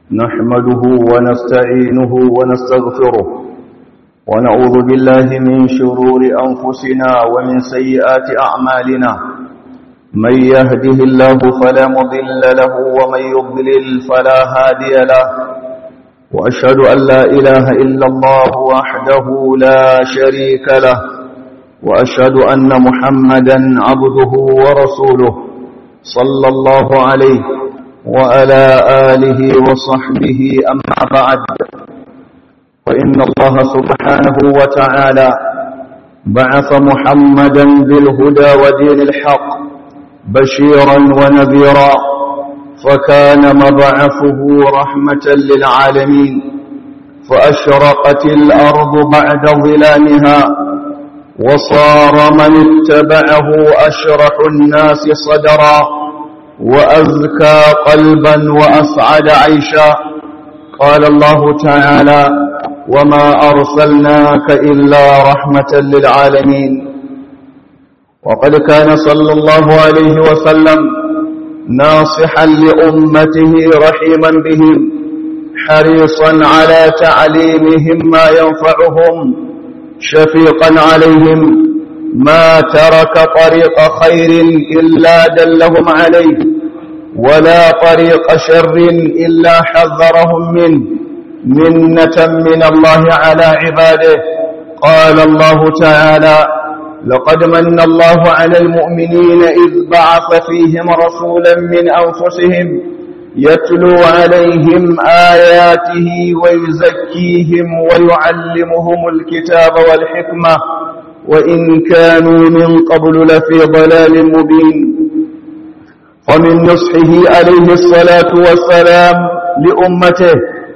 نحمده ونستعينه ونستغفره ونعوذ بالله من شرور أنفسنا ومن سيئات أعمالنا من يهده الله فلا مضل له ومن يضلل فلا هادي له وأشهد أن لا إله إلا الله وحده لا شريك له وأشهد أن محمدا عبده ورسوله صلى الله عليه وعلى آله وصحبه أما بعد وإن الله سبحانه وتعالى بعث محمدا بالهدى ودين الحق بشيرا ونذيرا فكان مبعثه رحمة للعالمين فأشرقت الأرض بعد ظلامها وصار من اتبعه أشرح الناس صدرا وأزكى قلبا وأسعد عيشا قال الله تعالى وما أرسلناك إلا رحمة للعالمين وقد كان صلى الله عليه وسلم ناصحا لأمته رحيما بهم حريصا على تعليمهم ما ينفعهم شفيقا عليهم ما ترك طريق خير إلا دلهم عليه ولا طريق شر إلا حذرهم منه منة من الله على عباده قال الله تعالى لقد من الله على المؤمنين إذ بعث فيهم رسولا من أنفسهم يتلو عليهم آياته ويزكيهم ويعلمهم الكتاب والحكمة وإن كانوا من قبل لفي ضلال مبين ومن نصحه عليه الصلاة والسلام لأمته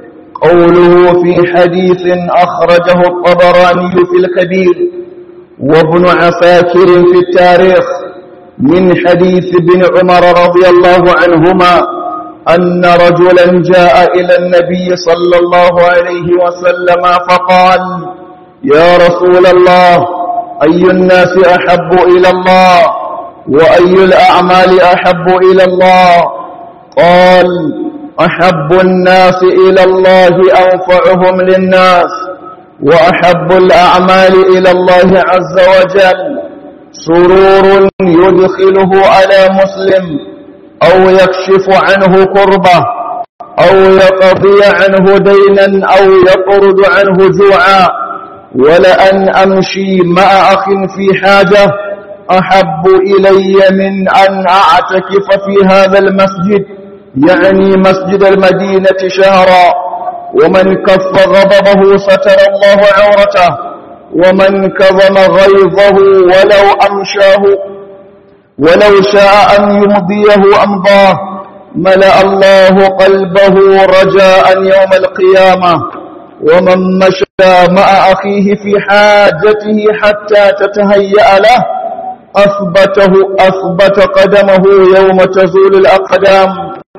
قوله في حديث أخرجه الطبراني في الكبير وابن عساكر في التاريخ من حديث ابن عمر رضي الله عنهما أن رجلا جاء إلى النبي صلى الله عليه وسلم فقال يا رسول الله أي الناس أحب إلى الله وأي الأعمال أحب إلى الله قال أحب الناس إلى الله أنفعهم للناس وأحب الأعمال إلى الله عز وجل سرور يدخله على مسلم أو يكشف عنه كربة أو يقضي عنه دينا أو يطرد عنه جوعا ولأن أمشي مع أخ في حاجة أحب إلي من أن أعتكف في هذا المسجد يعني مسجد المدينة شهرا ومن كف غضبه ستر الله عورته ومن كظم غيظه ولو أمشاه ولو شاء أن يمضيه أمضاه ملأ الله قلبه رجاء يوم القيامة ومن مشى مع أخيه في حاجته حتى تتهيأ له أثبته أثبت قدمه يوم تزول الأقدام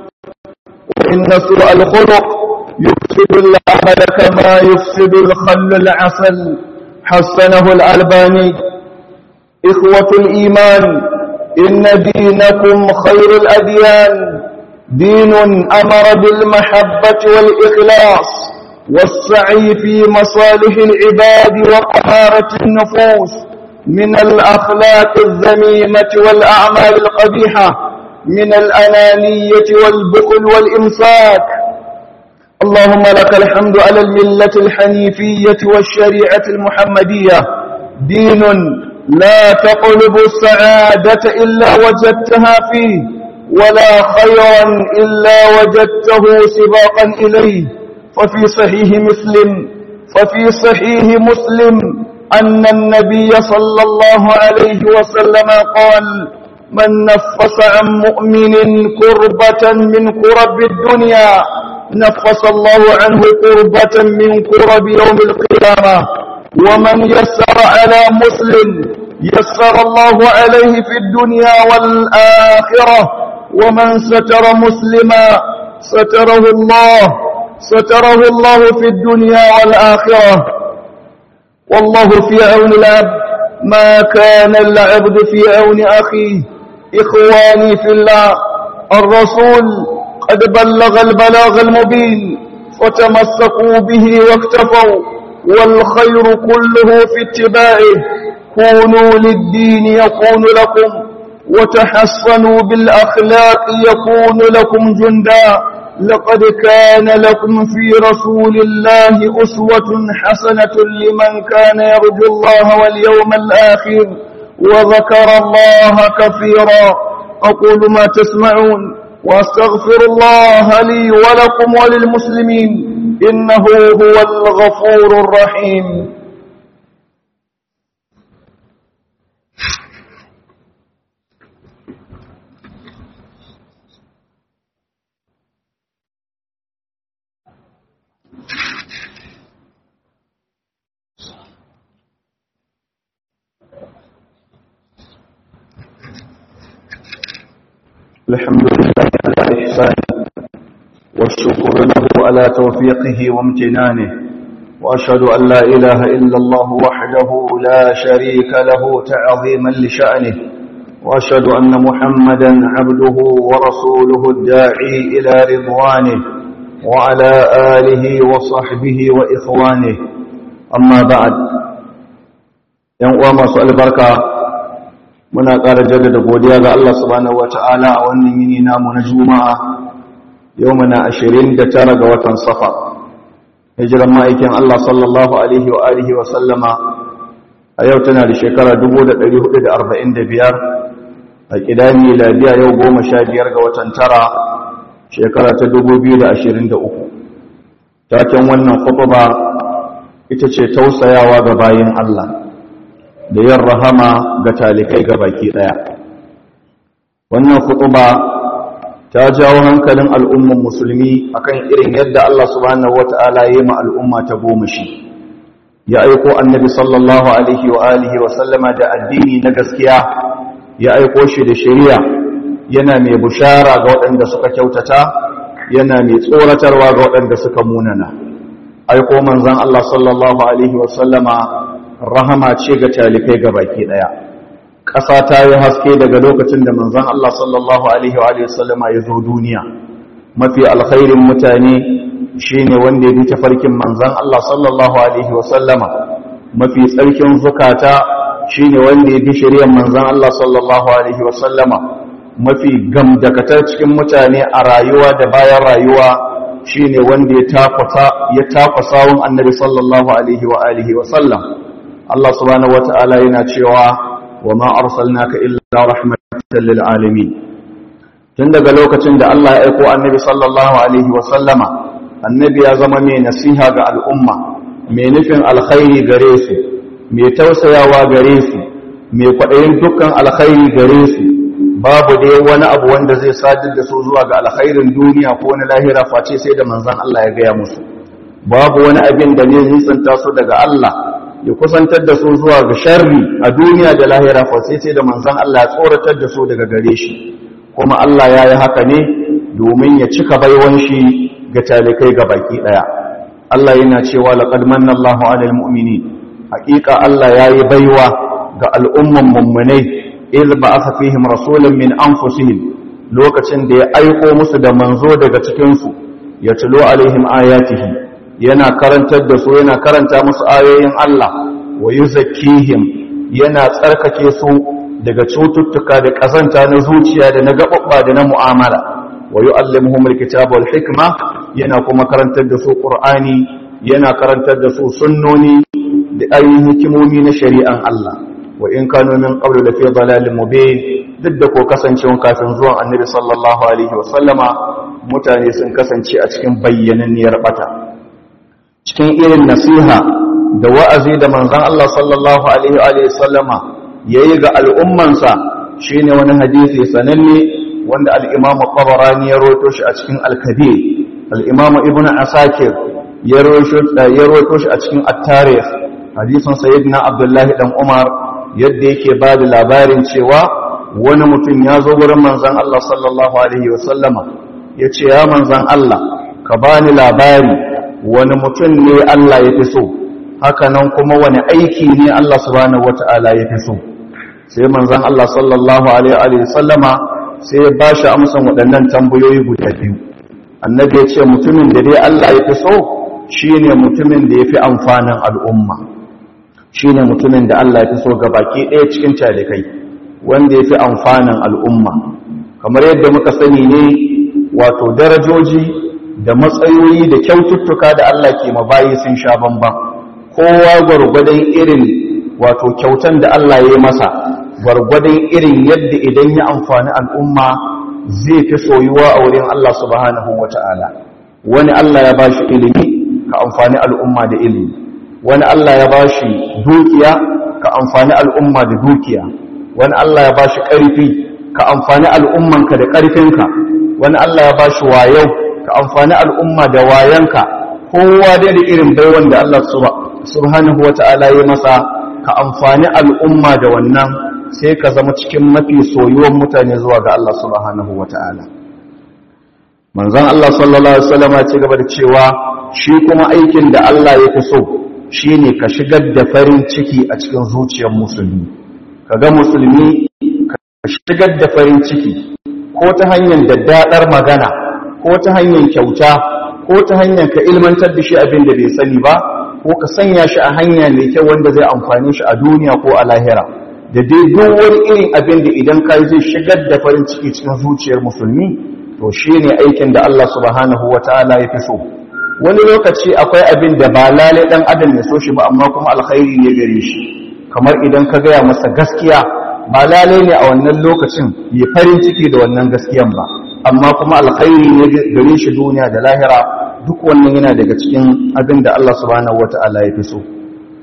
وإن سوء الخلق يفسد العمل كما يفسد الخل العسل حسنه الألباني إخوة الإيمان إن دينكم خير الأديان دين أمر بالمحبة والإخلاص والسعي في مصالح العباد وطهارة النفوس من الأخلاق الذميمة والأعمال القبيحة من الأنانية والبخل والإمساك اللهم لك الحمد على الملة الحنيفية والشريعة المحمدية دين لا تقلب السعادة إلا وجدتها فيه ولا خيرا إلا وجدته سباقا إليه ففي صحيح مسلم ففي صحيح مسلم أن النبي صلى الله عليه وسلم قال من نفس عن مؤمن كربة من كرب الدنيا نفس الله عنه كربة من كرب يوم القيامة ومن يسر على مسلم يسر الله عليه في الدنيا والآخرة ومن ستر مسلما ستره الله ستره الله في الدنيا والآخرة والله في عون العبد ما كان العبد في عون أخيه إخواني في الله الرسول قد بلغ البلاغ المبين فتمسكوا به واكتفوا والخير كله في اتباعه كونوا للدين يكون لكم وتحصنوا بالأخلاق يكون لكم جندا لقد كان لكم في رسول الله أسوة حسنة لمن كان يرجو الله واليوم الآخر وذكر الله كثيرا أقول ما تسمعون وأستغفر الله لي ولكم وللمسلمين إنه هو الغفور الرحيم الحمد لله على إحسانه والشكر له على توفيقه وامتنانه وأشهد أن لا إله إلا الله وحده لا شريك له تعظيما لشأنه وأشهد أن محمدا عبده ورسوله الداعي إلى رضوانه وعلى آله وصحبه وإخوانه أما بعد ينقوى ما سؤال بركة muna ƙara jaddada godiya ga Allah subhanahu wata'ala a wannan yini namu na juma'a yau muna 29 ga watan safa hijiran ma'aikin Allah sallallahu alaihi wa alihi wa sallama a yau tana da shekara 1445 a kidani ladiya yau 15 ga watan tara shekara ta 2023 taken wannan khutba ita ce tausayawa ga bayin Allah da yin rahama ga talikai ga baki ɗaya. Wannan khutuba ta jawo hankalin al'umman musulmi akan irin yadda Allah subhanahu wata'ala ya yi ma al'umma ta goma shi. Ya aiko annabi sallallahu Alaihi wa alihi wa sallama da addini na gaskiya, ya aiko shi da shari'a yana mai bushara ga waɗanda suka kyautata, yana mai tsoratarwa ga waɗanda suka munana. Aiko manzan Allah sallallahu Alaihi wa sallama rahama ce ga talikai ga baki daya ƙasa ta yi haske daga lokacin da manzon Allah sallallahu alaihi wa sallama ya zo duniya mafi alkhairin mutane shine wanda ya bi tafarkin manzon Allah sallallahu alaihi wa sallama mafi tsarkin zukata shine wanda ya bi shari'ar manzon Allah sallallahu alaihi wa sallama mafi gamdakatar cikin mutane a rayuwa da bayan rayuwa shine wanda ya tafasa ya tafasa wun annabi sallallahu alaihi wa alihi wa sallam Allah subhanahu wata'ala yana cewa wa ma arsalnaka illa rahmatan lil alamin tun daga lokacin da Allah ya aiko annabi sallallahu alaihi wa sallama annabi ya zama mai nasiha ga al'umma mai nufin alkhairi gare su mai tausayawa gare su mai kwaɗayin dukkan alkhairi gare su babu dai wani abu wanda zai sadar da su zuwa ga alkhairin duniya ko na lahira face sai da manzon Allah ya gaya musu babu wani abin da ne nisanta su daga Allah ya kusantar da su zuwa ga sharri a duniya da lahira fa sai sai da manzon Allah ya tsoratar da su daga gare shi kuma Allah ya yi haka ne domin ya cika baiwan shi ga talikai ga baki daya Allah yana cewa laqad manna Allahu 'alal mu'minin haqiqa Allah ya yi baiwa ga al'umman mummunai idh ba'atha fihim rasulan min anfusihim lokacin da ya aiko musu da manzo daga cikin su ya tulo alaihim ayatihi yana karantar da su yana karanta musu ayoyin Allah wa yuzakkihim yana tsarkake su daga cututtuka da kazanta na zuciya da na gababba da na mu'amala wa yu'allimuhum alkitaba wal hikma yana kuma karantar da su qur'ani yana karantar da su sunnoni da ayoyin hikimomi na shari'an Allah wa in kanu min qablu la fi dalalin mubin duk da ko kasancewa kafin zuwan annabi sallallahu alaihi wa sallama mutane sun kasance a cikin bayyananniyar bata cikin irin nasiha da wa'azi da manzan Allah sallallahu Alaihi sallama ya yi ga al'ummansa shi ne wani hadisi sananne wanda al'imamu ƙabarani ya roto shi a cikin alkabir al'imamu ibn asakir ya roto shi a cikin attarif hadisun sayidina abdullahi ɗan umar yadda yake ba da labarin cewa wani mutum ya zo wurin manzan Allah sallallahu Alaihi sallama ya ce ya manzan Allah ka bani labari wani mutum ne Allah ya fi so hakanan kuma wani aiki ne Allah subhanahu wata'ala ya fi so sai manzon Allah sallallahu alaihi wa sallama sai ya bashi amsan waɗannan tambayoyi guda biyu annabi ya ce mutumin da dai Allah ya fi so shine mutumin da ya fi amfanin al'umma shine mutumin da Allah ya fi so baki ɗaya cikin talikai wanda ya fi amfanin al'umma kamar yadda muka sani ne wato darajoji da matsayoyi da kyaututtuka da Allah ke mabayi sun sha bamban kowa gwargwadon irin wato kyautan da Allah ya yi masa gwargwadon irin yadda idan ya amfani al'umma zai fi soyuwa a wurin Allah subhanahu wa ta'ala wani Allah ya bashi ilimi ka amfani al'umma da ilimi wani Allah ya bashi dukiya ka amfani al'umma da dukiya wani Allah ya bashi ƙarfi ka amfani al'ummanka da ƙarfinka wani Allah ya bashi wayau ka amfani al'umma da wayanka kowa dai da irin baiwan da Allah subhanahu wa ta'ala ya masa ka amfani al'umma da wannan sai ka zama cikin mafi soyuwan mutane zuwa ga Allah subhanahu wa ta'ala manzon Allah sallallahu alaihi wasallam ya ci gaba da cewa shi kuma aikin da Allah ya fi so shine ka shigar da farin ciki a cikin zuciyar musulmi kaga musulmi ka shigar da farin ciki ko ta hanyar daddadar magana ko ta hanyar kyauta ko ta hanyar ka ilmantar da shi abin da bai sani ba ko ka sanya shi a hanya mai kyau wanda zai amfane shi a duniya ko a lahira da dai duk wani irin abin da idan ka zai shigar da farin ciki cikin zuciyar musulmi to shi ne aikin da Allah subhanahu wa ta'ala ya fi so wani lokaci akwai abin da ba lalai dan adam ya so shi ba amma kuma alkhairi ne gare shi kamar idan ka gaya masa gaskiya ba lalai ne a wannan lokacin ya farin ciki da wannan gaskiyan ba amma kuma alkhairi ne gare shi duniya da lahira duk wannan yana daga cikin abin da Allah subhanahu wa ta'ala ya fi so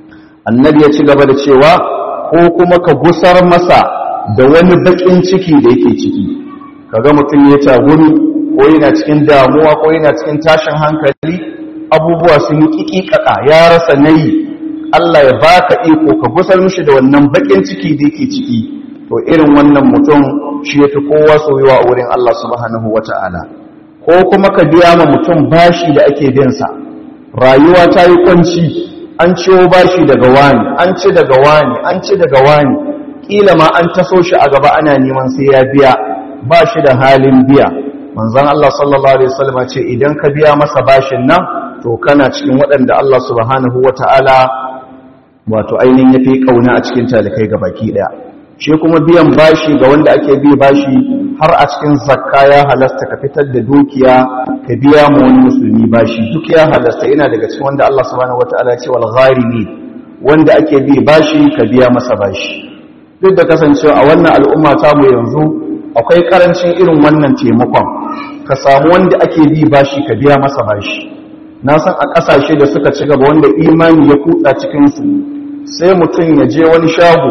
annabi ya ci gaba da cewa ko kuma ka gusar masa da wani bakin ciki da yake ciki kaga mutum ya tagumi ko yana cikin damuwa ko yana cikin tashin hankali abubuwa sun yi kikikaka ya rasa nayi Allah ya baka iko ka gusar mishi da wannan bakin ciki da yake ciki to irin wannan mutum shi yafi kowa soyuwa a wurin Allah subhanahu wata'ala ko kuma ka biya ma mutum bashi da ake bin sa rayuwa ta yi kwanci an ciwo bashi daga wani an ci daga wani an ci daga wani kila ma an taso shi a gaba ana neman sai ya biya ba shi da halin biya manzon Allah sallallahu alaihi wasallam ce idan ka biya masa bashin nan to kana cikin waɗanda Allah subhanahu wataala wato ainihin yafi kauna a cikin talikai baki daya shi kuma biyan bashi ga wanda ake bi bashi har a cikin zakka ya halasta ka fitar da dukiya ka biya mu wani musulmi bashi duk ya halasta ina daga cikin wanda Allah subhanahu wataala ya ce wal gharimi wanda ake bi bashi ka biya masa bashi duk da kasancewa a wannan al'umma ta mu yanzu akwai karancin irin wannan taimakon ka samu wanda ake bi bashi ka biya masa bashi na san a ƙasashe da suka ci gaba wanda imani ya kutsa cikinsu sai mutum ya je wani shago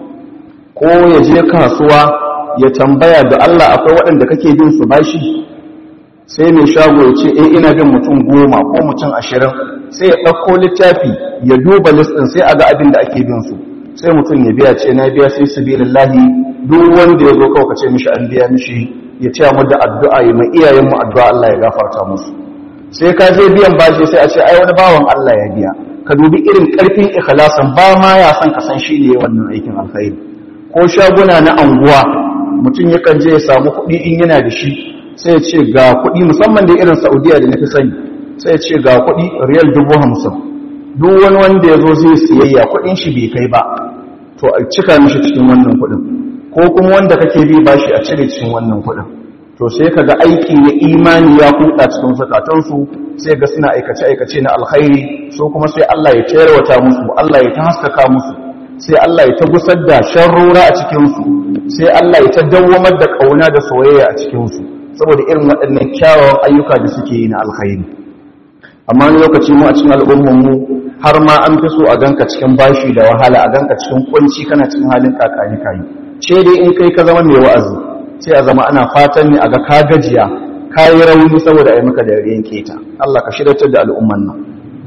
ko ya je kasuwa ya tambaya da Allah akwai waɗanda kake bin su bashi sai mai shago ya ce eh ina bin mutum goma ko mutum ashirin sai ya ɗauko littafi ya duba listin sai a ga abin da ake bin su sai mutum ya biya ce na biya sai su lahi duk wanda ya zo kawai ce mishi an biya mishi ya ce mu da addu'a ya mai iyayen mu addu'a Allah ya gafarta musu sai ka je biyan bashi sai a ce ai wani bawan Allah ya biya ka dubi irin karfin ikhlasan ba ma ya san ka san shi ne wannan aikin alkhairi ko shaguna na anguwa mutum yakan je ya samu kuɗi in yana da shi sai ya ce ga kuɗi musamman da irin Saudiya da nafi sani sai ya ce ga kuɗi riyal dubu hamsin duk wani wanda ya zo zai siyayya kuɗin shi bai kai ba to a cika mishi cikin wannan kuɗin ko kuma wanda kake bi bashi a cire cikin wannan kuɗin to sai kaga aiki na imani ya kuɗa cikin zakatansu sai ga suna aikace aikace na alkhairi so kuma sai Allah ya tayarwata musu Allah ya ta haskaka musu sai Allah ya ta gusar da sharrura a cikin su sai Allah ya ta dawwamar da kauna da soyayya a cikin su saboda irin waɗannan kyawawan ayyuka da suke yi na alkhairi amma lokaci mu a cikin al'ummar mu har ma an fi so a ganka cikin bashi da wahala a ganka cikin kunci kana cikin halin kakani kayi ce dai in kai ka zama mai wa'azi sai a zama ana fatan ne a ga ka gajiya ka yi rauni saboda a yi maka da yanke ta Allah ka shiryatar da al'umman nan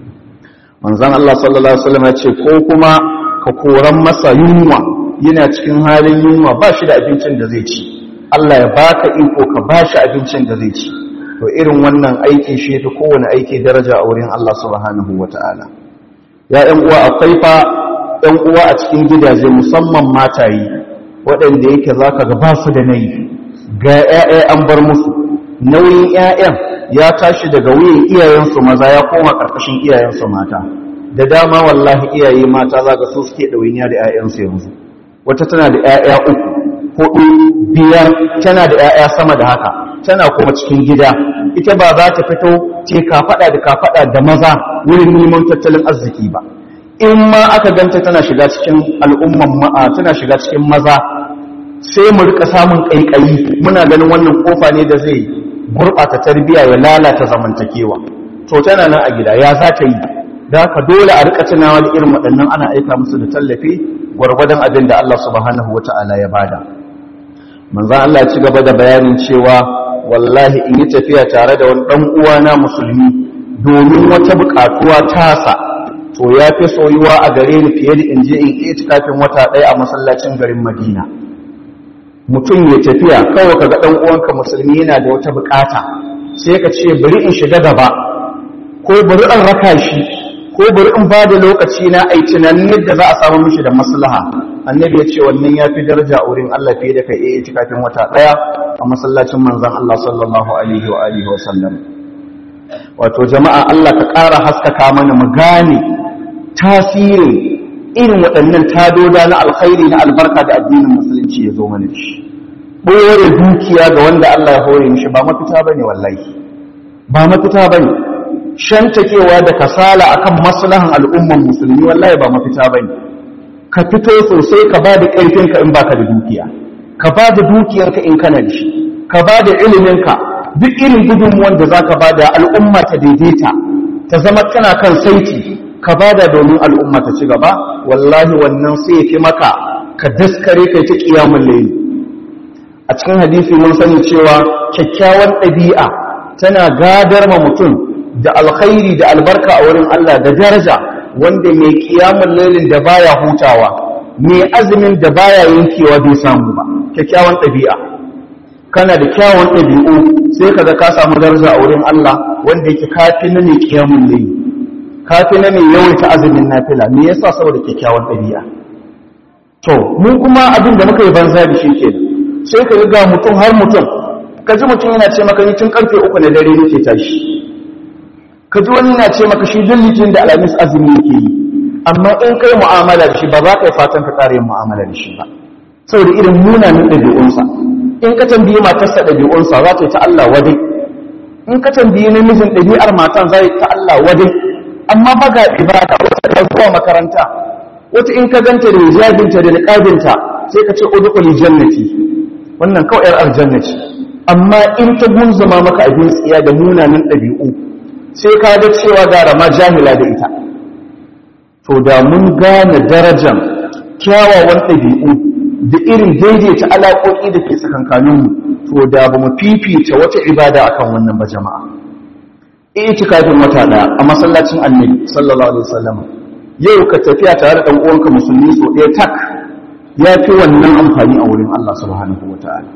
manzon Allah sallallahu alaihi wasallam ya ce ko kuma ka koran masa yunwa yana cikin halin yunwa ba shi da abincin da zai ci Allah ya baka iko ka ba shi abincin da zai ci to irin wannan aiki shi ta kowane aiki daraja a wurin Allah subhanahu wataala ya ‘yan uwa akwai fa ‘yan uwa a cikin gidaje musamman matayi waɗanda yake za ka gaba su da nayi ga ‘ya'ya an bar musu nauyin ‘ya'yan ya tashi daga wuyan iyayensu maza ya koma ƙarƙashin iyayensu mata da dama wallahi iyaye mata za ga su suke ɗawainiya da 'ya'yansu yanzu wata tana da 'ya'ya uku hudu biyar tana da 'ya'ya sama da haka tana kuma cikin gida ita ba za ta fito ce kafaɗa da kafaɗa da maza wurin neman tattalin arziki ba in ma aka ganta tana shiga cikin al'umman ma'a tana shiga cikin maza sai mu rika samun ƙaiƙayi muna ganin wannan kofa ne da zai gurɓata tarbiyya ya lalata zamantakewa to tana nan a gida ya za ta yi da haka dole a rika tunawa da irin waɗannan ana aika musu da tallafi gwargwadon abin da Allah subhanahu wata'ala ya bada manzon Allah ya ci gaba da bayanin cewa wallahi in yi tafiya tare da wani ɗan uwana musulmi domin wata buƙatuwa tasa to ya fi soyuwa a gare ni fiye da in je in itikafin wata ɗaya a masallacin garin Madina mutum ya tafiya kawai kaga dan uwanka musulmi yana da wata bukata sai ka ce bari in shiga gaba ko bari in raka shi ko bari in bada lokaci na ai tunanin yadda za a samu mishi da maslaha annabi ya ce wannan yafi daraja a wurin Allah fiye da kai eh cikin wata daya a masallacin manzon Allah sallallahu alaihi wa alihi wa sallam wato jama'a Allah ka ƙara haskaka mana mu gane tasirin irin waɗannan tadoda na alkhairi na albarka da addinin musulunci ya zo mana da shi ɓore dukiya ga wanda Allah ya hore mishi ba mafita bane wallahi ba mafita bane shantakewa da kasala akan maslahan al'umman musulmi wallahi ba mafita bane ka fito sosai ka ba da ƙarfinka in baka da dukiya ka ba da dukiyarka in kana da shi ka ba da iliminka duk irin gudunmuwan da za ka ba da al'umma ta daidaita ta zama tana kan saiti ka bada domin al'umma ta ci gaba wallahi wannan sai ya fi maka ka daskare kai ta kiyamun laili a cikin hadisi mun sani cewa kyakkyawan ɗabi'a tana gadar ma mutum da alkhairi da albarka a wurin Allah da daraja wanda mai kiyamun lailin da baya hutawa mai azumin da baya yankewa bai samu ba kyakkyawan ɗabi'a kana da kyawun ɗabi'u sai kaga ka samu daraja a wurin Allah wanda yake kafi na mai kiyamun laili kafi na mai yawaita azumin nafila me yasa saboda kyakkyawan ɗabi'a to mun kuma abin da muka yi banza da shi kenan sai ka ga mutum har mutum ka ji mutum yana ce maka ni tun karfe uku na dare nake tashi ka ji wani yana ce maka shi duk litin da alamis azumi yake yi amma in kai mu'amala da shi ba za ka yi fatan ka ƙara yin mu'amala da shi ba saboda irin munanan ɗabi'unsa in ka tambayi matarsa ɗabi'unsa za ta yi ta Allah wadai in ka tambayi namijin ɗabi'ar matan za ta Allah wadai amma ba ga ibada wata ta zuwa makaranta wata in ka ganta da hijabinta da niqabinta sai ka ce udkhuli jannati wannan kawai yar aljanna ce amma in ta gunzuma maka abin tsiya da munanan ɗabi'u sai ka ga cewa gara ma jahila da ita to da mun gane darajar kyawawan ɗabi'u da irin daidaita alaƙoƙi da ke tsakankaninmu to da ba mu fifita wata ibada akan wannan ba jama'a itikafin wata ɗaya a masallacin annabi sallallahu alaihi wasallam yau ka tafiya tare da uwanka musulmi so ɗaya tak ya fi wannan amfani a wurin Allah subhanahu wata'ala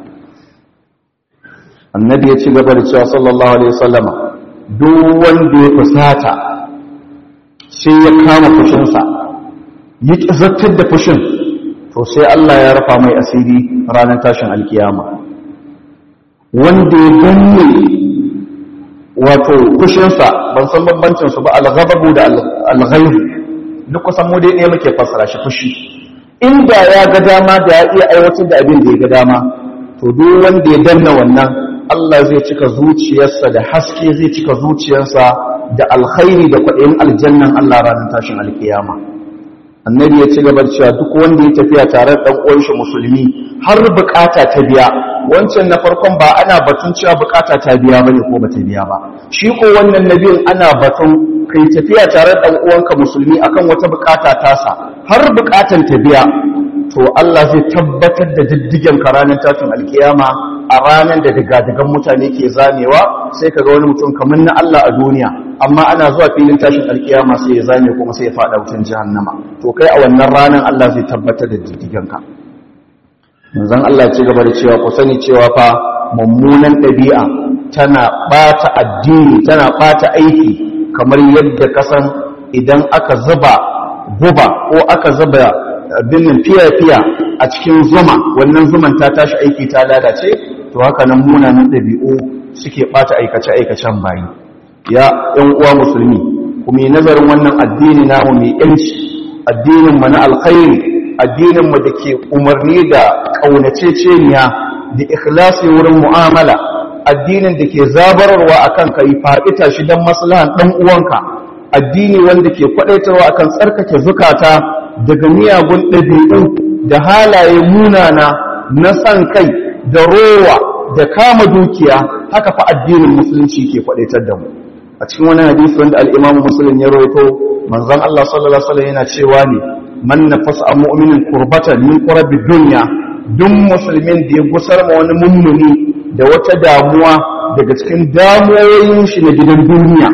annabi ya ci gaba da cewa sallallahu alaihi wasallam duk wanda ya fusata sai ya kama fushinsa ya zartar da fushin to sai Allah ya rafa mai asiri ranar tashin alkiyama wanda ya danne wato kushinsa ban san bambancinsu ba alghababu da alghaibu duk kusan mu dai ne muke fassara shi fushi inda ya ga dama da ya iya aiwatar da abin da ya ga dama to duk wanda ya danna wannan Allah zai cika zuciyarsa da haske zai cika zuciyarsa da alkhairi da kwaɗayin aljannan Allah ranar tashin alkiyama annabi ya ci gaba cewa duk wanda ya tafiya tare da ɗan shi musulmi har bukata ta biya wancan na farkon ba ana batun cewa bukata ta biya bane ko bata biya ba shi ko wannan nabiyin ana batun kai tafiya tare da ɗan uwanka musulmi akan wata bukata tasa har bukatan ta biya to Allah zai tabbatar da diddigen ka ranar tashin alkiyama a ranar da digadigan mutane ke zamewa sai ka ga wani mutum kamar na Allah a duniya amma ana zuwa filin tashin alkiyama sai ya zame kuma sai ya fada wutan jahannama to kai a wannan ranar Allah zai tabbatar da diddigen ka manzon Allah ci gaba da cewa ku sani cewa fa mummunan ɗabi'a tana ɓata addini tana ɓata aiki kamar yadda kasan idan aka zuba guba ko aka zuba binin fiya-fiya a cikin zuma wannan zuman ta tashi aiki ta lalace to haka nan munanan ɗabi'u suke ɓata aikace-aikacen bayi ya ‘yan uwa musulmi kuma yi nazarin wannan addini namu mai ‘yanci addinin mu na alkhairi addinin mu da ke umarni da ƙaunaceceniya da ikhlasi wurin mu'amala addinin da ke zabararwa akan ka yi faɗita shi don maslahan ɗan uwanka addini wanda ke kwaɗaitarwa akan tsarkake zukata daga miyagun ɗabi'u da halaye munana na san kai da rowa da kama dukiya haka fa addinin musulunci ke kwaɗaitar da mu a cikin wani hadisi wanda al-Imam Muslim ya rawaito manzon Allah sallallahu alaihi wasallam yana cewa ne man nafasa an mu'minin kurbatan min qurabi dunya duk musulmin da ya gusar ma wani mummuni da wata damuwa daga cikin damuwoyin shi na gidan duniya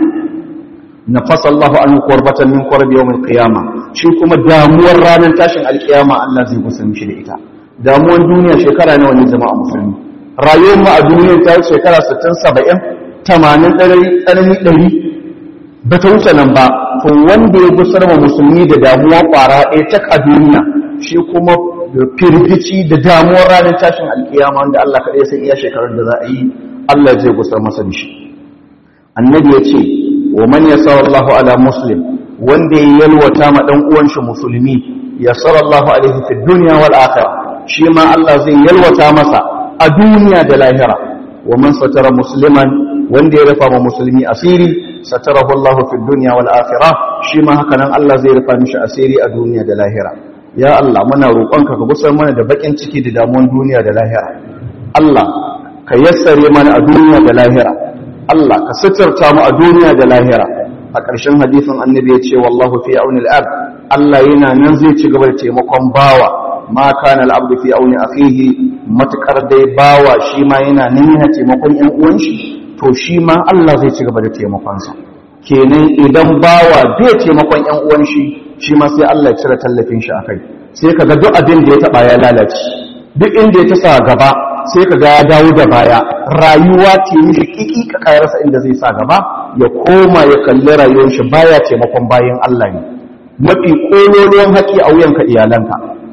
nafasa Allah an kurbatan min qurabi yawm al-qiyama shi kuma damuwar ranar tashin alkiyama Allah zai gusar mishi da ita damuwar duniya shekara nawa ne jama'a musulmi rayuwar mu a duniya ta shekara 60 70 80 tsanani 100 ba ta wuce nan ba to wanda ya gusar ma musulmi da damuwa kwara ɗaya ta a duniya shi kuma da firgici da damuwar ranar tashin alkiyama wanda Allah kaɗai sai iya shekarar da za a yi Allah zai gusar masa da shi annabi ya ce wa man yasa Allahu ala muslim wanda ya yalwata ma dan uwan shi musulmi yasara Allahu alaihi fid dunya wal akhirah shi ma Allah zai yalwata masa a duniya da lahira wa man satara musliman wanda ya rufa ma musulmi asiri satarahu Allahu fid dunya wal akhirah shi ma haka nan Allah zai rufa mishi asiri a duniya da lahira ya Allah muna roƙonka ka gusar mana da bakin ciki da damuwan duniya da lahira Allah ka yassare mana a duniya da lahira Allah ka suturta mu a duniya da lahira a ƙarshen hadisin annabi ya ce wallahu fi auni al Allah yana nan zai ci gaba da taimakon bawa ma kana al-abdu fi auni akhihi matakar dai bawa shi ma yana nan yana taimakon ƴan uwan shi to shi ma Allah zai ci gaba da taimakonsa kenan idan bawa bai taimakon ƴan uwan shi shi ma sai Allah ya cire tallafin shi akai sai kaga duk abin da ya taba ya lalace duk inda ya tasa gaba sai kaga ya dawo da baya rayuwa ce mishi kiki ka kai rasa inda zai sa gaba ya koma ya kalli rayuwar shi baya taimakon bayan Allah ne mafi kololuwan haƙi a wuyanka iyalanka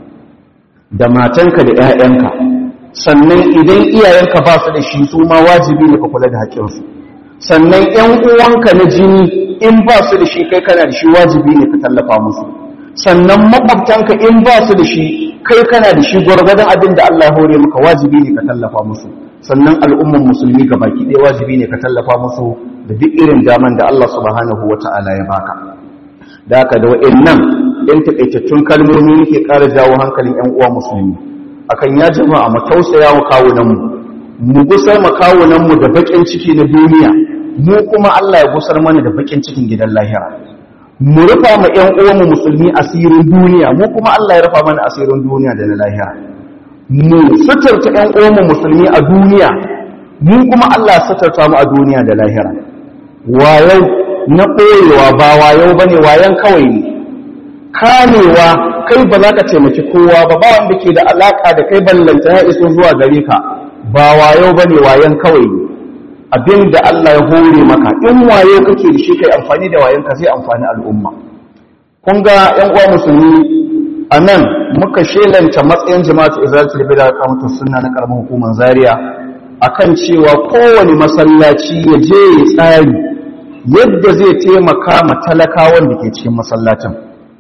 da matanka da ƴaƴanka sannan idan iyayenka ba su da shi su ma wajibi ne ka kula da haƙƙinsu sannan ƴan uwanka na jini in ba su da shi kai kana da shi wajibi ne ka tallafa musu sannan makwabtanka in ba su da shi kai kana da shi gwargwadon abin da Allah ya hore maka wajibi ne ka tallafa musu sannan al'umman musulmi ga baki ɗaya wajibi ne ka tallafa musu da duk irin daman da Allah subhanahu wata'ala ya baka da haka da wa'annan ɗan taƙaitattun kalmomi yake ƙara jawo hankalin ƴan uwa musulmi akan ya jama'a mu tausaya wa kawunanmu mu gusar ma kawunanmu da baƙin ciki na duniya mu kuma Allah ya gusar mana da bakin cikin gidan lahira mu rufa ma ƴan uwanmu musulmi asirin duniya mu kuma Allah ya rufa mana asirin duniya da na lahira mu suturta ƴan uwanmu musulmi a duniya mu kuma Allah ya suturta mu a duniya da lahira wayau na koyewa ba wayau bane wayan kawai ne kamewa kai ba za ka taimaki kowa ba ba wanda ke da alaka da kai ballanta ya iso zuwa gare ka ba wayau bane wayan kawai ne abin da Allah ya hore maka in waye kake da shi kai amfani da wayanka zai amfani al'umma kun ga ƴan uwa musulmi a nan muka shelanta matsayin jama'atu izalatul bid'a kamatu sunna na karamin hukumar zaria akan cewa kowane masallaci ya je ya tsari yadda zai taimaka ma talakawan da ke cikin masallacin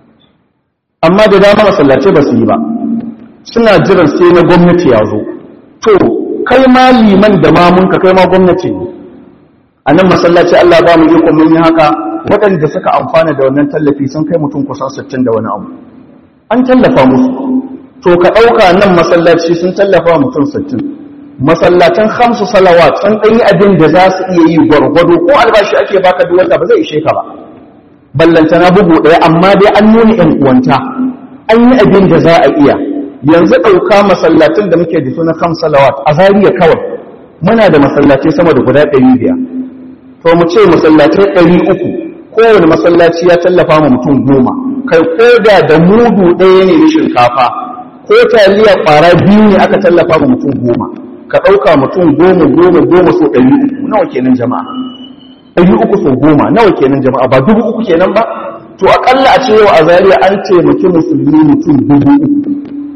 amma da dama masallaci ba su yi ba suna jiran sai na gwamnati ya zo to kai ma liman da mamunka kai ma gwamnati ne a nan masallaci Allah ba mu iko mun yi haka waɗanda suka amfana da wannan tallafi sun kai mutum kusan 60 da wani abu an tallafa musu to ka ɗauka nan masallaci sun tallafa mutum 60 masallatan hamsu salawat sun ɗanyi abin da za su iya yi gwargwado ko albashi ake baka duk wata ba zai ishe ka ba ballantana bugu ɗaya amma dai an nuna ‘yan uwanta an yi abin da za a iya yanzu ɗauka masallacin da muke da suna kan salawat a zariya kawai muna da masallaci sama da guda ɗari biyar to mu ce masallacin ɗari uku kowane masallaci ya tallafa ma mutum goma kai ko da da mudu ɗaya ne na shinkafa ko taliya ƙwara biyu ne aka tallafa ma mutum goma ka ɗauka mutum goma goma goma so ɗari uku nawa kenan jama'a ɗari uku so goma nawa kenan jama'a ba dubu uku kenan ba to aƙalla a ce yau a zariya an taimaki musulmi mutum dubu uku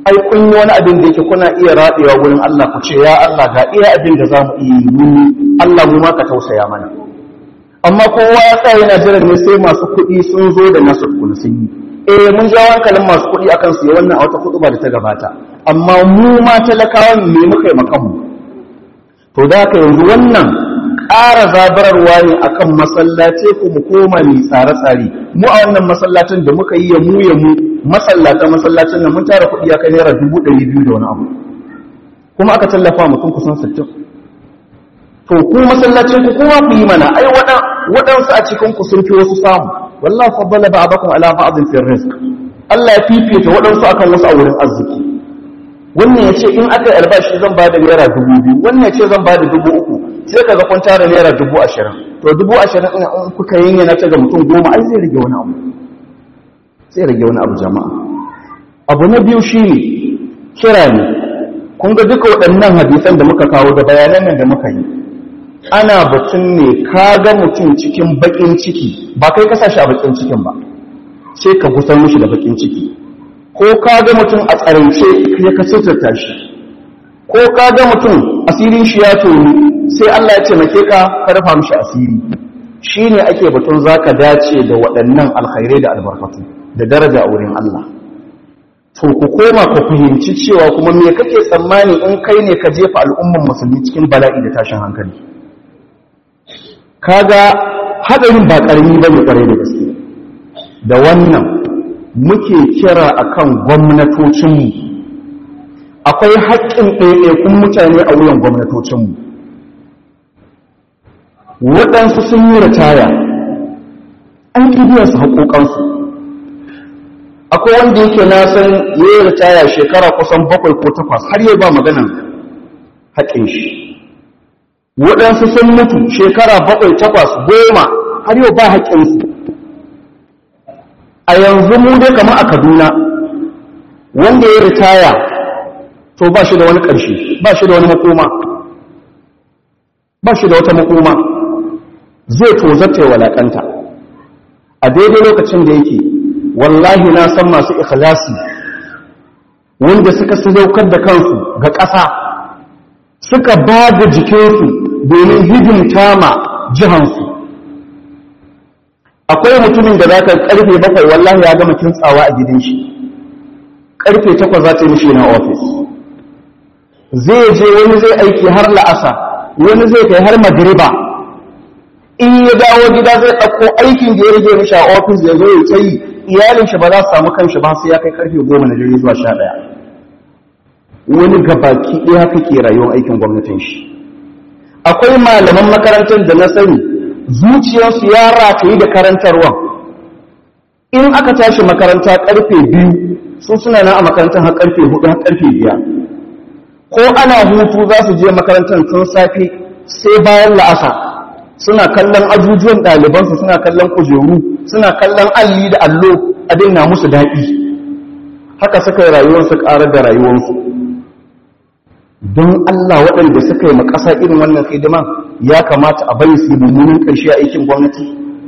ai kun yi wani abin da yake kuna iya raɗewa wurin Allah ku ce ya Allah ga iya abin da za mu iya yi muni Allah mu ma ka tausaya mana amma kowa ya tsaya yana jiran ne sai masu kuɗi sun zo da nasu tukuna sun yi eh mun ja hankalin masu kuɗi akan su yi wannan a wata kuɗi ba da ta gabata amma mu ma talakawan me muka yi makanmu to da haka yanzu wannan ƙara zabararwa ne akan masallace ku mu koma mai tsare-tsare mu a wannan masallacin da muka yi ya mu ya mu masallata masallacin nan mun tara kuɗi ya kai naira dubu ɗari biyu da wani abu kuma aka tallafa mutum kusan sittin to ku masallacin ku kuma ku yi mana ai waɗansu a cikin ku sun fi wasu samu wallahi faddala ba'dakum ala ba'din fi rizq Allah ya fifita waɗansu akan wasu a wurin arziki wannan ya ce in aka yi albashi zan ba da naira dubu biyu wannan ya ce zan ba da dubu uku sai ka ga kun tara naira dubu ashirin to dubu ashirin in kuka yin yana ta ga mutum goma ai zai rage wani abu sai rage wani abu jama'a abu na biyu shi ne kira ne kun ga duka waɗannan hadisan da muka kawo da bayanan nan da muka yi ana batun ne ka ga mutum cikin baƙin ciki ba kai ka shi a baƙin cikin ba sai ka gusar mishi da baƙin ciki ko ka ga mutum a tsarance ya ka suturta shi ko ka ga mutum asirin shi ya tonu sai Allah ya taimake ka ka rufa mishi asiri shine ake batun zaka dace da waɗannan alkhairai da albarkatu da daraja a wurin Allah to ku koma ku fahimci cewa kuma me kake tsammani in kai ne ka jefa al'umman musulmi cikin bala'i da tashin hankali kaga hadarin ba karami bane kwarai da gaske da wannan muke kira akan gwamnatocinmu akwai haƙƙin ɗaiɗaikun mutane a wuyan gwamnatocinmu waɗansu sun yi ritaya an su haƙoƙansu akwai wanda yake na san ya yi ritaya shekara kusan bakwai ko takwas har yau ba maganan haƙin shi waɗansu sun mutu shekara bakwai takwas goma har yau ba haƙinsu a yanzu mu dai kama a kaduna wanda ya ritaya to ba shi da wani ƙarshe ba shi da wani makoma ba shi da wata makoma zai tozarta ya walakanta a daidai lokacin da yake wallahi na san masu ikhlasi wanda suka sadaukar da kansu ga ƙasa suka ba da jikinsu domin hidimta ma jihansu akwai mutumin da za ka karfe bakwai wallahi ya gama kintsawa a gidan shi karfe takwas za ta yi mishi na ofis zai je wani zai aiki har la'asa wani zai kai har magriba in ya dawo gida zai ɗauko aikin da ya rage mishi a ofis ya zo ya ta yi iyalin shi ba za su samu kanshi ba sai ya kai karfe goma na dare zuwa sha ɗaya wani gabaki ɗaya haka ke rayuwar aikin gwamnatin shi akwai malaman makarantar da na sani zuciyarsu ya rataye da karantarwa in aka tashi makaranta karfe biyu su suna nan a makarantar har karfe hudu har karfe biyar ko ana hutu za su je makarantar tun safe sai bayan la'asa suna kallon ajujuwan ɗalibansu suna kallon kujeru suna kallon alli da allo abin na musu daɗi haka suka yi rayuwarsu ƙarar da rayuwarsu don Allah waɗanda suka yi makasa irin wannan hidima ya kamata a bari su mummunan ƙarshe a aikin gwamnati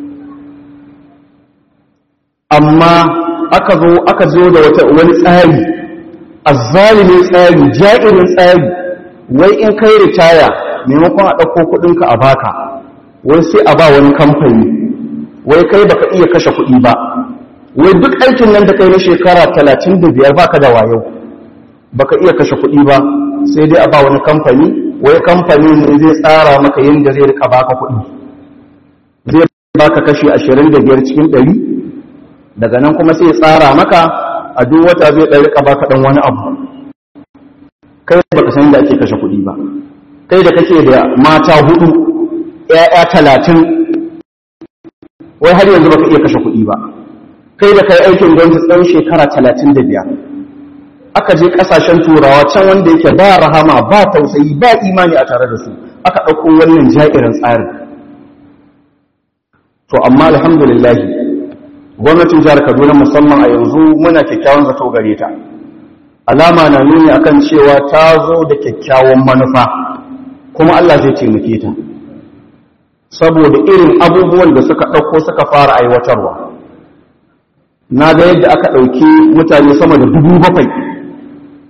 amma aka zo aka zo da wata wani tsari azzalimin tsari ja'irin tsari wai in kai ritaya maimakon a ɗauko kuɗinka a baka wai sai a ba wani kamfani wai kai baka iya kashe kuɗi ba wai duk aikin nan da kai na shekara talatin da biyar baka da wayo baka iya kashe kuɗi ba sai dai a ba wani kamfani wai kamfani ne zai tsara maka yadda zai rika baka kuɗi zai baka kashi ashirin da biyar cikin ɗari daga nan kuma sai tsara maka a duk wata zai ɗan rika baka ɗan wani abu kai baka san da ake kashe kuɗi ba kai da kake da mata hudu ƴaƴa talatin wai har yanzu baka iya kashe kuɗi ba kai da kai aikin gwamnati tsawon shekara talatin da biyar aka je kasashen turawa can wanda yake ba rahama ba tausayi ba imani a tare da su aka ɗauko wannan ja'irin tsarin to amma alhamdulillah gwamnatin jihar kaduna musamman a yanzu muna kyakkyawan zato gare ta alama na nuni akan cewa ta zo da kyakkyawan manufa kuma allah zai taimake ta saboda irin abubuwan da suka ɗauko suka fara aiwatarwa na ga yadda aka ɗauki mutane sama da dubu bakwai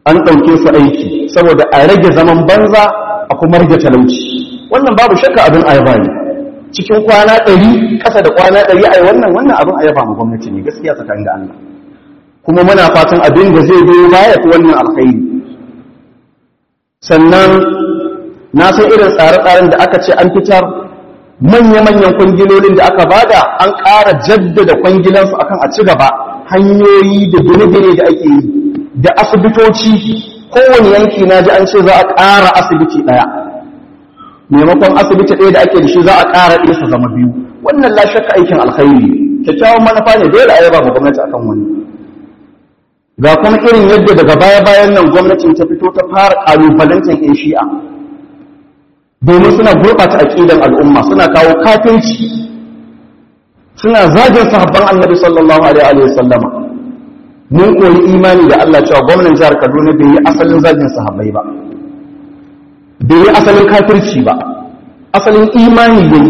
an ɗauke su aiki saboda a rage zaman banza a kuma rage talauci wannan babu shakka abin ayaba ne cikin kwana ɗari ƙasa da kwana ɗari a wannan wannan abin ayaba mu gwamnati ne gaskiya tsakanin da Allah kuma muna fatan abin da zai biyo baya ta wannan alkhairi sannan na san irin tsare-tsaren da aka ce an fitar manya-manyan kwangilolin da aka bada an ƙara jaddada kwangilansu akan a ci gaba hanyoyi da gine-gine da ake yi da asibitoci kowane yanki na ji an ce za a ƙara asibiti ɗaya maimakon asibiti ɗaya da ake da shi za a ƙara ɗaya su zama biyu wannan lashaka aikin alkhairi kyakkyawan manufa ne dole a yaba ma gwamnati akan wani ga kuma irin yadda daga baya-bayan nan gwamnatin ta fito ta fara ƙalubalantar 'yan shi'a domin suna gurɓata aƙidan al'umma suna kawo kafinci suna zagin sahabban annabi sallallahu alaihi wa sallama mun koyi imani da Allah cewa gwamnan jihar Kaduna bai yi asalin zagin sahabbai ba bai yi asalin kafirci ba asalin imani yayi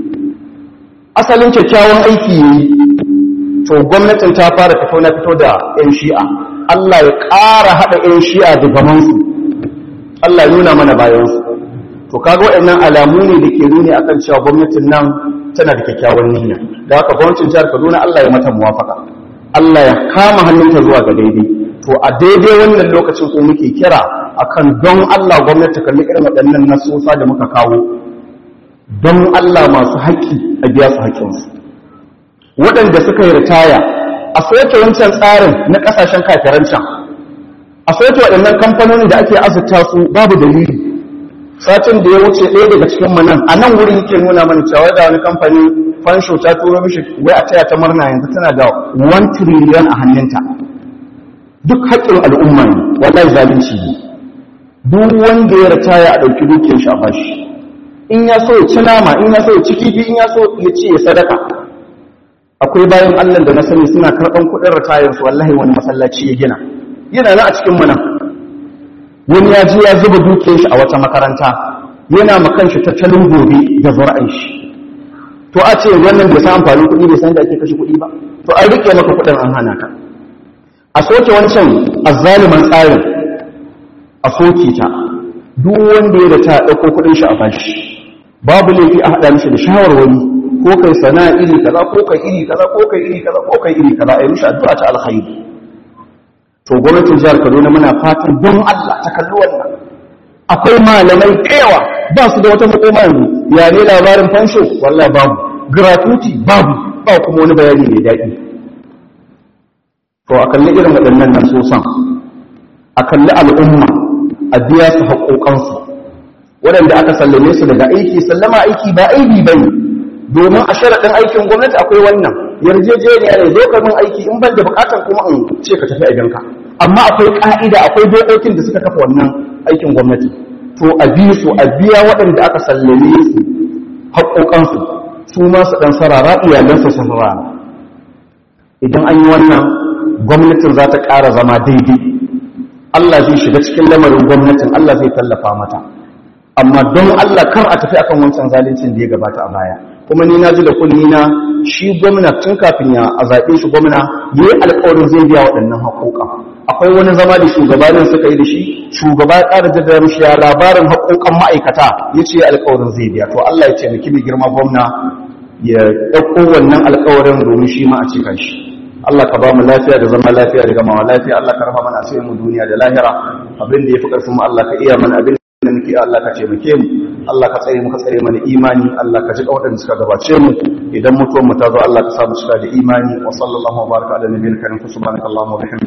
asalin kyakkyawan aiki yayi to gwamnatin ta fara fito na fito da yan shi'a Allah ya ƙara haɗa yan shi'a da gamansu Allah ya nuna mana bayansu to kaga waɗannan alamu ne da ke nuni akan cewa gwamnatin nan tana da kyakkyawan niyya da haka gwamnatin jihar Kaduna Allah ya mata muwafaka Allah ya kama hannunta zuwa ga daidai to a daidai wannan lokacin ko muke kira akan don Allah gwamnati kalli irin waɗannan nasosa da muka kawo don Allah masu haƙƙi a biya su haƙƙinsu waɗanda suka yi ritaya a soke wancan tsarin na ƙasashen kafiran can a soke waɗannan kamfanoni da ake azurta su babu dalili satin da ya wuce ɗaya daga cikin mu nan a nan wurin yake nuna mana cewa da wani kamfani fansho ta turo mishi wai a taya ta murna yanzu tana da 1 trillion a hannunta duk haƙƙin al'umma ne wallahi zalunci ne duk wanda ya ritaya a ɗauki dukiyar shi a bashi in ya so ya ci nama in ya so ya ci kifi in ya so ya ci ya sadaka akwai bayan Allah da na sani suna karɓan kuɗin ritayar su wallahi wani masallaci ya gina yana nan a cikin mu nan wani ya ji ya zuba dukiyar shi a wata makaranta yana makan shi tattalin gobe da zura'in shi to a ce wannan bai san amfanin kuɗi bai san da ake kashe kuɗi ba to an rike maka kuɗin an hana ka a soke wancan azzaliman tsarin a soke ta duk wanda ya da ta ɗauko kuɗin shi a bashi babu laifi a haɗa mishi da shawarwari ko kai sana'a iri kaza ko kai iri kaza ko kai iri kaza ko kai iri kaza a yi mishi addu'a ta alkhairi to gwamnatin jihar Kaduna muna fatan don Allah ta kalli wannan akwai malamai kewa ba su da wata makoma yanzu ya ne labarin fansho wallahi babu gratuity babu ba kuma wani bayani mai daɗi to a kalli irin waɗannan nan sosan a kalli al'umma a biya su haƙoƙansu waɗanda aka sallame su daga aiki sallama aiki ba aibi ba ne domin a sharaɗin aikin gwamnati akwai wannan yarjejeniya ne zo ka min aiki in ban da buƙatar kuma in ce ka tafi a amma akwai ƙa'ida akwai dokokin da suka kafa wannan aikin gwamnati to a bi su a biya waɗanda aka sallame su haƙoƙansu su ma su ɗan sarara iyalansu su sarara idan an yi wannan gwamnatin za ta ƙara zama daidai Allah zai shiga cikin lamarin gwamnatin Allah zai tallafa mata amma don Allah kar a tafi akan wancan zalincin da ya gabata a baya kuma ni na ji da kunni na shi gwamna tun kafin ya a zaɓe shi gwamna ya yi alƙawarin zai biya waɗannan haƙoƙa akwai wani zama da shugabanin suka yi da shi shugaba ya ƙara jaddada mishi ya labarin haƙoƙan ma'aikata ya ce alƙawarin zai biya to Allah ya ce miki mai girma gwamna ya ɗauko wannan alƙawarin domin shi ma a cika shi Allah ka ba mu lafiya da zama lafiya da gamawa lafiya Allah ka rafa mana asirin mu duniya da lahira abin da yafi karfin mu Allah ka iya mana abin da muke Allah ka taimake mu Allah ka tsare mu ka tsare mana imani Allah ka ji waɗanda suka gabace mu idan mutuwar mu ta zo Allah ka sa mu cika da imani wa sallallahu wa baraka ala nabiyina karim subhanakallahumma wa bihamdika